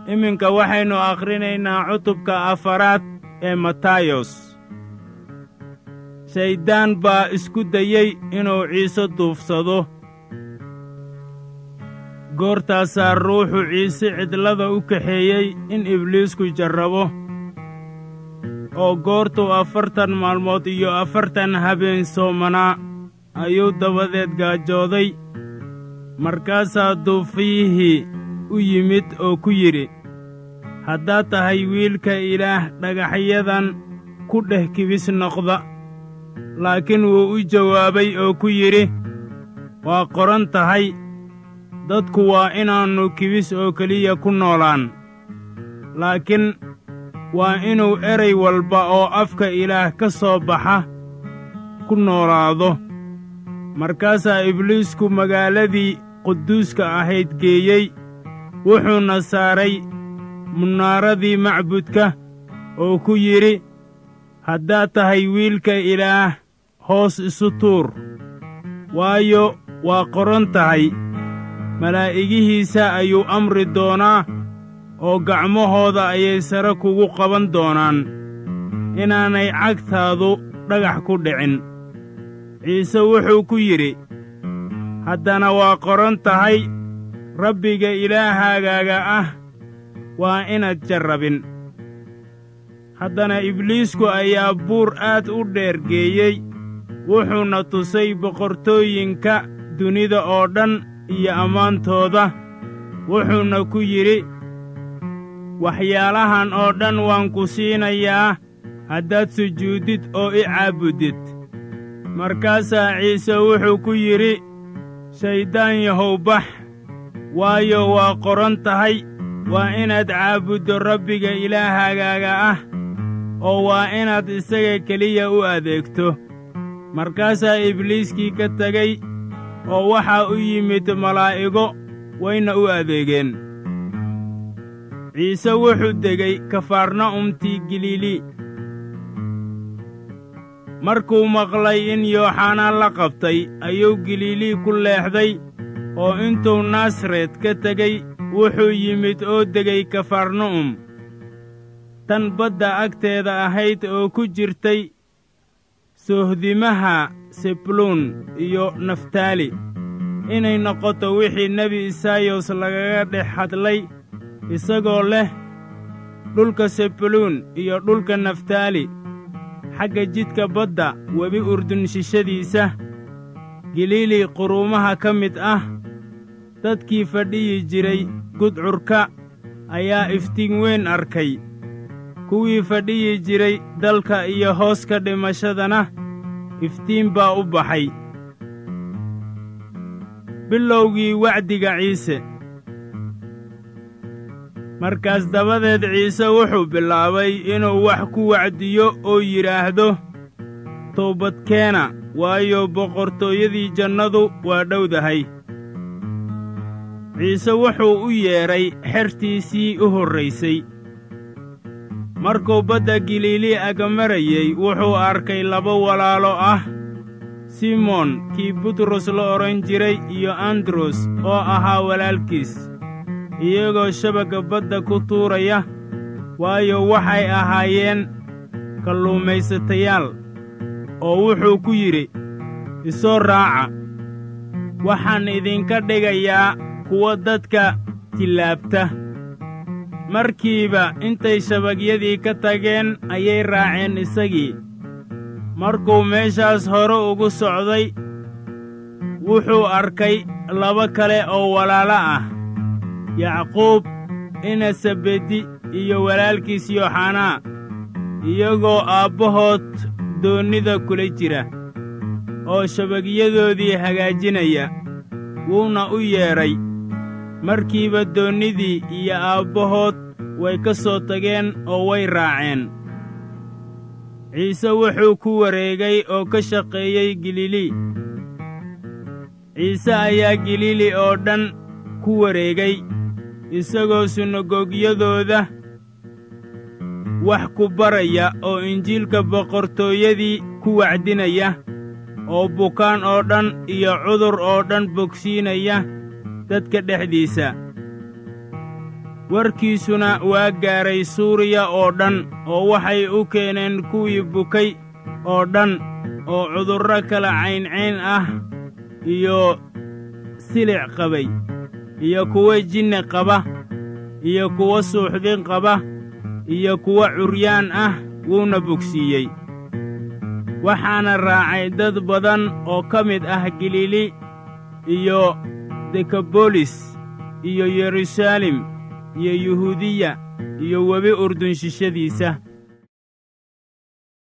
iminka waxaynu akhrinaynaa cutubka afaraad ee matayos shayddaan baa isku dayey inuu ciise duufsado goortaasaa ruuxu ciise cidlada u kaxeeyey in ibliisku jarrabo oo goortuu afartan maalmood iyo afartan habeen soomanaa ayuu dabadeed gaajooday markaasaa duufiyihii u yimid oo ku yidhi haddaad tahay wiilka ilaah dhagaxyadan ku dheh kibis noqda laakiin wuu u jawaabay oo ku yidhi waa qoran tahay dadku waa inaannu kibis oo keliya ku noolaan laakiin waa inuu eray walba oo afka ilaah ka soo baxa ku noolaado markaasaa ibliisku magaaladii quduuska ahayd geeyey wuxuuna saaray munaaradii macbudka oo ku yidhi haddaad tahay wiilka ilaah hoos isu tuur waayo waa qoran tahay malaa'igihiisa ayuu amri doonaa oo gacmahooda ayay sare kugu qaban doonaan inaanay cagtaadu dhagax ku dhicin ciise wuxuu ku yidhi haddana waa qoran tahay rabbiga ilaahagaaga ah waa inaad jarrabin haddana ibliisku ayaa buur aad u dheer geeyey wuxuuna tusay boqortooyinka dunida oo dhan iyo ammaantooda wuxuuna ku yidhi waxyaalahan oo dhan waan ku siinayaa haddaad sujuuddid oo i caabuddid markaasaa ciise wuxuu ku yidhi shayddaan yahow bax waayo waa qoran tahay waa inaad caabuddo rabbiga ilaahagaaga ah oo waa inaad isaga keliya u adeegto markaasaa ibliiskii ka tegey oo waxaa u yimid malaa'igo wayna u adeegeen ciise wuxuu degey kafarna'umtii galiili markuu maqlay in yooxanaan la qabtay ayuu galiilii ku leexday oo intuu naasaret ka tegey wuxuu yimid oo degay kafarna'um tan badda agteeda ahayd oo ku jirtay soohdimaha sebuluun iyo naftaali inay noqoto wixii nebi isaayos lagaga dhex hadlay isagoo leh dhulka sebuluun iyo dhulka naftaali xagga jidka badda webi urdun shishadiisa galiili quruumaha ka mid ah dadkii fadhiyi jiray gudcurka ayaa iftiin weyn arkay kuwii fadhiyi jiray dalka iyo hooska dhimashadana iftiin baa u baxay bilowgii wacdiga ciise markaas dabadeed ciise wuxuu bilaabay inuu wax ku wacdiyo oo yidhaahdo toobadkeena waayo boqortooyadii jannadu waa dhowdahay ciise wuxuu u yeedhay xertiisii u horraysay markuu badda galiilii agamarayey wuxuu arkay laba walaalo ah simoon kii butros la odhan jiray iyo andros oo ahaa walaalkiis iyagoo shabagga badda ku tuuraya waayo waxay ahaayeen kalluumaysatayaal oo wuxuu ku yidhi isoo raaca waxaan idinka dhigayaa kuwa dadka tillaabta markiiba intay shabagyadii ka tageen ayay raaceen isagii markuu meeshaas hore ugu socday wuxuu arkay laba kale oo walaalo ah yacquub ina sabedi iyo walaalkiis yooxanaa iyagoo aabbahood doonnida kula jira oo shabagyadoodii hagaajinaya wuuna u yeedhay markiiba doonnidii iyo aabbahood way ka soo tageen oo way raaceen ciise wuxuu ku wareegay oo ka shaqeeyey galiili ciise ayaa galiili oo dhan ku wareegay isagoo sunagogyadooda wax ku baraya oo injiilka boqortooyadii ku wacdinaya oo bukaan oo dhan iyo cudur oo dhan bogsiinaya dadka dhexdiisa warkiisuna waa gaaray suuriya oo dhan oo waxay u keeneen kuwii bukay oo dhan oo cudurro kala cayncayn ah iyo silic qabay iyo kuwo jinni qaba iyo kuwo suuxdin qaba iyo kuwo curyaan ah wuuna bogsiiyey waxaana raacay dad badan oo ka mid ah galiili iyo dekabolis iyo yeruusaalem iyo yuhuudiya iyo webi urdun shishadiisa